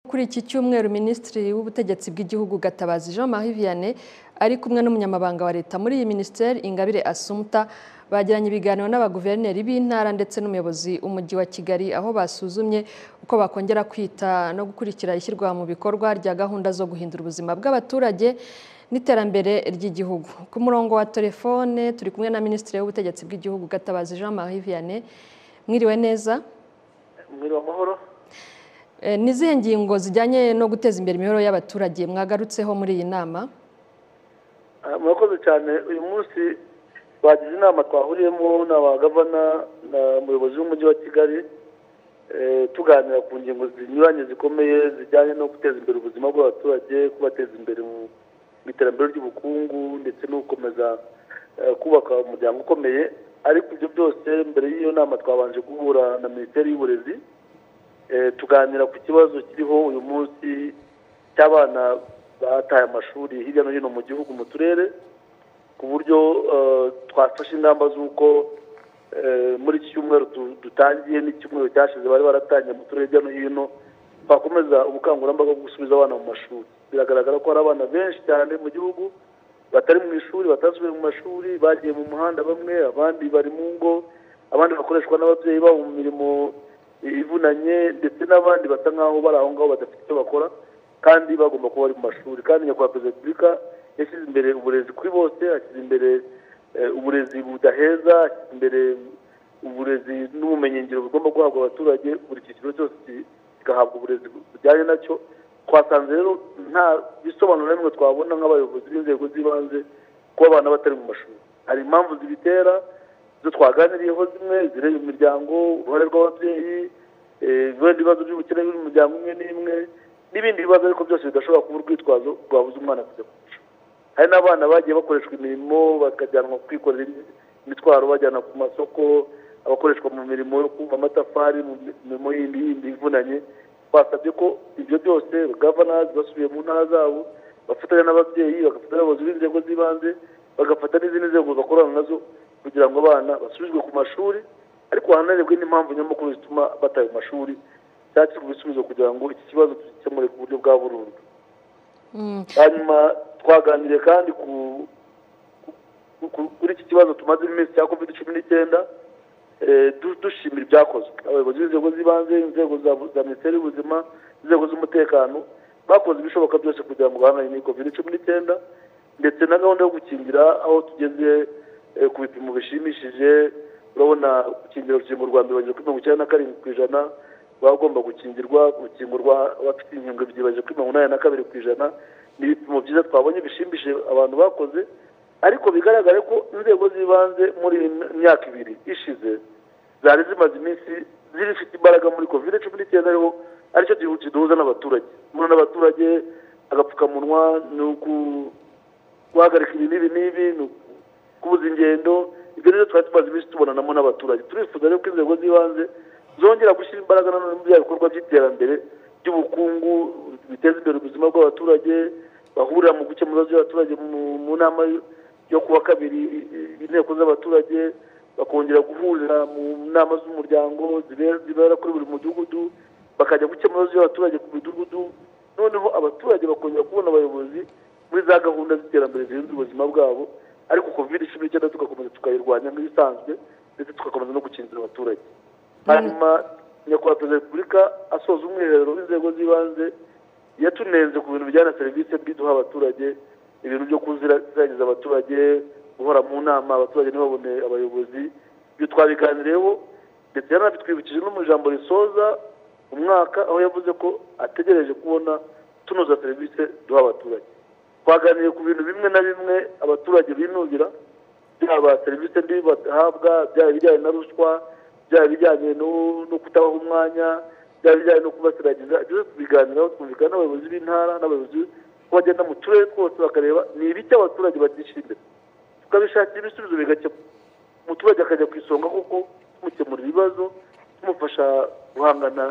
Kuri iki cyumweru Minisitiri w'Ubutegetsi bw'Igihugu Gatabazi Jean Marie Vianney ari kumwe n'Umunyamabanga wa Leta muri iyi Minisiteri Ingabire Assumpta bagiranye ibiganiro n'abaguverineri b'intara ndetse n'umuyobozi w'Umujyi wa Kigali aho basuzumye uko bakongera kwita no gukurikira ishyirwa mu bikorwa rya gahunda zo guhindura ubuzima bw'abaturage n'iterambere ry'igihugu. Ku murongo wa telefone turi kumwe na Minisitiri w'Ubutegetsi bw'Igihugu Gatabazi Jean Marie Vianney. Mwiriwe neza. Mwiriwe amahoro. Eh, Ni izihe ngingo zijyanye no guteza imbere imibereho y'abaturage mwagarutseho muri iyi nama Ah, murakoze cyane uyu munsi bagize inama twahuriyemo n'abagavana na muyobozi w'umujyi wa kigali eh, tuganira ku ngingo zinyuranye zikomeye zijyanye no guteza imbere ubuzima bw'abaturage kubateza imbere mu mu iterambere ry'ubukungu ndetse no gukomeza eh, kubaka umuryango ukomeye ariko ibyo byose mbere y'iyo nama twabanje guhura na minisiteri y'uburezi Eh, tuganira ku kibazo kiriho uyu munsi cy'abana bataye amashuri hirya no hino mu gihugu mu turere ku buryo eh, twafashe ingamba z'uko eh, muri iki cyumweru tu- dutangiye n'icyumweru cyashize bari baratangiye mu turere hirya no hino twakomeza ubukangurambaga bwo gusubiza abana mu mashuri biragaragara ko hari abana benshi cyane mu gihugu batari mu ishuri batasubiye mu mashuri bagiye mu muhanda bamwe abandi bari mu ngo abandi bakoreshwa n'ababyeyi babo mu mirimo ivunanye ndetse n'abandi basa nk'aho bari aho ngaho badafite icyo bakora kandi bagomba kuba bari mu mashuri kandi nyakubahwa perezida wa repubulika yashyize imbere uburezi kuri bose ashyize imbere eh, uburezi budaheza ashyize imbere uburezi n'ubumenyingiro bugomba guhabwa abaturage buri cyiciro cyose ki- kigahabwa uburezi bujyanye nacyo twasanze rero nta bisobanuro na bimwe twabona nk'abayobozi b'inzego z'ibanze kuba abana batari mu mashuri hari impamvu zibitera zo twaganiriyeho zimwe zireba imiryango uruhare rw'ababyeyi eh, ibindi bibazo by'ubukene biri mu miryango imwe n'imwe n'ibindi bibazo ariko byose bidashobora kuba urwitwazo rwabuze umwana kujya ku ishuri hari n'abana bagiye bakoreshwa imirimo bakajyanwa kwikorera imi- imitwaro bajyana ku masoko abakoreshwa mu mirimo yo kumva amatafari mu mirimo yindi yindi ivunanye twasabye ko ibyo byose gavanazi basubiye mu ntara zabo bafatanya n'ababyeyi bagafata n'abayobozi b'inzego z'ibanze bagafata n'izindi nzego bakorana nazo kugira ngo abana basubizwe ku mashuri ariko hanarebwe n'impamvu nyamukuru zituma bataye mu mashuri cyakirwa ibisubizo kugira ngo iki kibazo tugikemure ku buryo bwa burundu Mm, hanyuma twaganiriye kandi ku ku- ku- kuri iki kibazo tumaze iminsi cya covid cumi n'icyenda eh, du- dushimira ibyakozwe abayobozi b'inzego z'ibanze inzego za za minisiteri y'ubuzima inzego z'umutekano bakoze ibishoboka byose kugira ngo bahangane n'iyi covid cumi n'icyenda ndetse na gahunda yo gukingira aho tugeze eh, ku bipimo bishimishije urabona gukingira urukingo rwa mbere bageze kuri mirongo icyenda na karindwi ku ijana bagomba gukingirwa urukingo rw'abafite inkingo ebyiri bageze kuri mirongo inani na kabiri ku ijana ni ibipimo byiza twabonye bishimishe abantu bakoze ariko bigaragare ko inzego z'ibanze muri iyi myaka ibiri ishize zari zimaze iminsi zifite imbaraga muri covid cumi n'icyenda ariho aricyo gihugu kiduhuza n'abaturage muri n'abaturage agapfukamunwa ni uku- guhagarika ibi n'ibi n'ibi ni ukubuza ingendo ibyo rero twari tumaze iminsi tubonanamo n'abaturage turifuza rero ko inzego z'ibanze zongera gushyira imbaraga nanone muri bya bikorwa by'iterambere ry'ubukungu biteza imbere ubuzima bw'abaturage bahurira mu gukemura ibibazo by'abaturage mu- mu nama yo kuwa kabiri i- i- inteko z'abaturage bakongera guhurira mu nama z'umuryango zibe- zibera kuri buri mudugudu bakajya gukemura ibibazo by'abaturage ku midugudu noneho abaturage bakongera kubona abayobozi muri za gahunda z'iterambere zihindura ubuzima bwabo ariko covid cumi n'icyenda tugakomeza tukayirwanya nk'ibisanzwe ndetse tugakomeza no gukingira abaturage hanyuma nyakubahwa perezida wa repubulika asoza umwiherero w'inzego z'ibanze yatunenze ku bintu bijyana na serivisi mbi duha abaturage ibintu byo kuziragiza abaturage guhora mu nama abaturage ntibabone abayobozi ibyo twabiganiriyeho ndetse yanabitwibukije no mu ijambo risoza umwaka aho yavuze ko ategereje kubona tunoza serivisi duha abaturage twaganiriye ku bintu bimwe na bimwe abaturage binubira byaba serivisi mbi bahabwa byaba ibijyanye na ruswa byaba ibijyanye no no kutabaha umwanya byaba ibijyanye no kubasiragiza byose tubiganiraho twumvikana n'abayobozi b'intara n'abayobozi ko bagenda mu turere twose bakareba ni ibiki abaturage batishimira tukabishakira ibisubizo bigakemura umuturage akajya ku isonga kuko tumukemura ibibazo tumufasha guhangana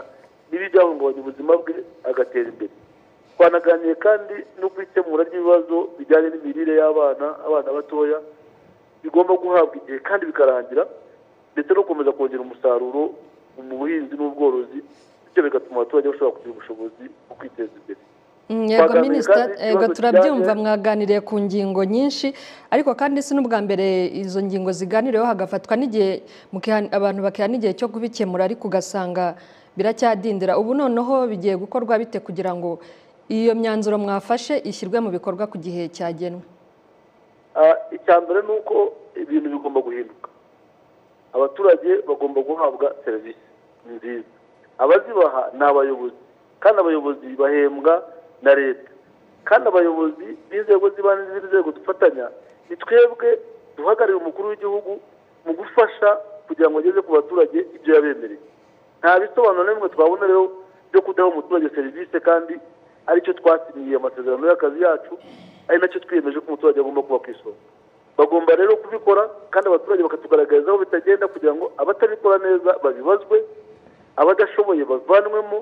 n'ibi byahungabanya ubuzima bwe agatera imbere twanaganiye kandi no ku ikemura ry'ibibazo bijyanye n'imirire y'abana abana batoya bigomba guhabwa igihe kandi bikarangira ndetse no gukomeza kongera umusaruro mu buhinzi n'ubworozi bityo bigatuma abaturage bashobora kugira ubushobozi bwo kwiteza imbere yego Twaganiriye minisita kandi yego ikibazo turabyumva kijyanye- mwaganiriye ku ngingo nyinshi ariko kandi si n'ubwa mbere izo ngingo ziganiriweho hagafatwa n'igihe mukiha- abantu bakiha n'igihe cyo kubikemura ariko ugasanga biracyadindira ubu noneho bigiye gukorwa bite kugira ngo iyo myanzuro mwafashe ishyirwe mu bikorwa ku gihe cyagenwe Ah, icya mbere ni uko ibintu bigomba guhinduka abaturage bagomba guhabwa serivisi nziza abazibaha ni abayobozi kandi abayobozi bahembwa na leta kandi abayobozi b'inzego z'ibanze n'izindi nzego dufatanya ni twebwe duhagararira umukuru w'igihugu mu gufasha kugira ngo ageze ku baturage ibyo yabemereye nta bisobanuro na bimwe twabona rero byo kudaha umuturage serivisi kandi aricyo twasinyiye amasezerano y'akazi yacu ari nacyo twiyemeje ko umuturage agomba kuba ku isonga bagomba rero kubikora kandi abaturage bakatugaragariza aho bitagenda kugira ngo abatabikora neza babibazwe abadashoboye bavanwemo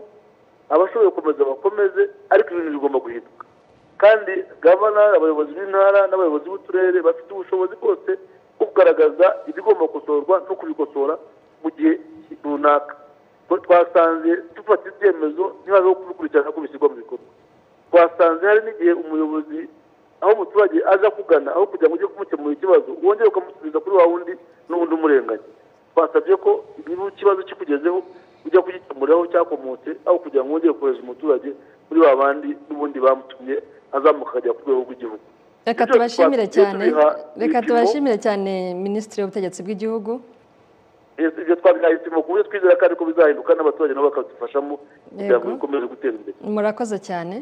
abashoboye gukomeza bakomeze ariko ibintu bigomba guhinduka kandi gavana abayobozi b'intara n'abayobozi b'uturere bafite ubushobozi bwose bwo kugaragaza ibigomba gukosorwa no kubikosora mu gihe runaka twasanze dufata ibyemezo ntibaze kubikurikirana ko bishyirwa mu bikorwa twasanze hari n'igihe umuyobozi aho umuturage aza kugana aho kugira ngo ujye kumukemura ikibazo wongere ukamusubiza kuri wa wundi n'undi umurenganya twasabye ko niba ikibazo kikugezeho ujya kugikemuriraho cyakomotse aho kugira ngo wongere kohereza umuturage muri ba bandi n'ubundi bamutumye azamuka akajya ku rwego rw'igihugu reka Ibyo tubashimire twagiye cyane tubiha reka ibipimo. tubashimire cyane minisitiri w'ubutegetsi bw'igihugu Yes, ibyo twabihaye ibipimo ku buryo twizera kandi ko bizahinduka n'abaturage nabo bakadufashamo kugira ngo Yego. bikomeze gutera imbere murakoze cyane